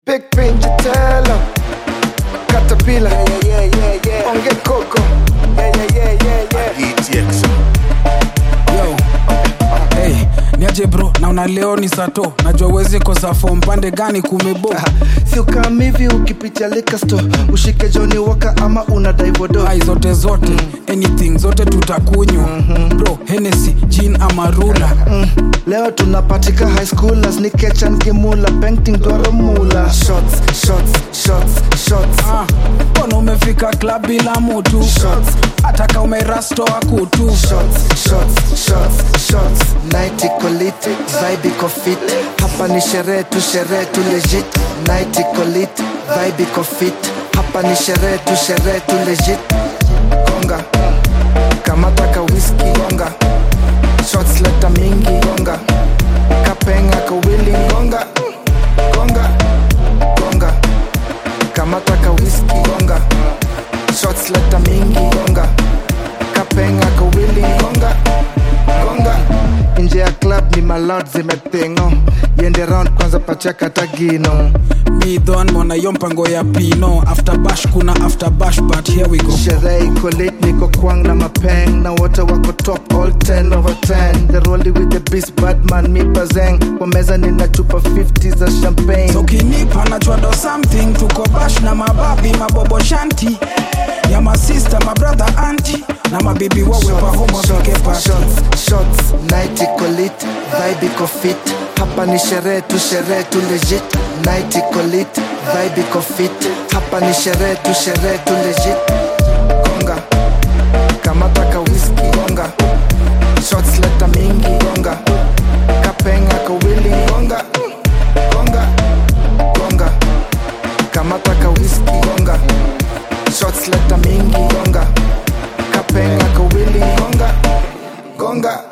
Big pinch tela Caterpillar yeah, yeah, yeah, yeah. Onge Coco yeah, yeah, yeah, yeah, yeah. ETX. yo hey, niaje bro naona leo ni sato najua uwezi kosa fom pande gani kumebo si ukam hivi ukipitia likasto ushike joni waka ama una daivodo ai zote zote anything zote tutakunywa bro henesi jin amarula mm. leo tunapatika high schoolers ni kechan kimula painting dwaro mula shots shots shots shots Ah, mbona umefika klab bila mutu Shots. ataka umerastoa kutu shots shots shots shots night iko lit vibe iko fit hapa ni sherehe tu sherehe tu legit night iko lit vibe iko fit hapa ni sherehe tu sherehe tu legit gonga kamata ka whisky gonga shots leta mingi gonga kapenga ka willy gonga gonga gonga kamata ka whisky gonga shots leta mingi gonga kapenga ka willy gonga gonga nje ya club ni malot zimepengo yende round kwanza pachaka tagino midhon mona yo mpango ya pino after bash kuna after bash but here we go sherehe iko late niko kwang na mapeng na wote wako top all 10 over 10 the rolling with the beast batman mi bazeng kwa meza nina chupa 50 za champagne So ukinipa nachwado something tuko bash na mababi mabobo shanti ya masista mabrother anti na mabibi wawe pahomo wafike pati shots, shots, night iko lit, vibe iko fit. Hapa ni sherehe tu, sherehe tu legit. Night iko lit, vibe iko fit. Hapa ni sherehe tu, sherehe tu legit. Gonga, kamata ka whisky, gonga. Shots leta mingi, gonga. Kapenga ka willy, gonga. Gonga, gonga. Kamata ka whisky, gonga. Shots leta mingi, gonga. Kapenga ka willy, gonga. Gonga.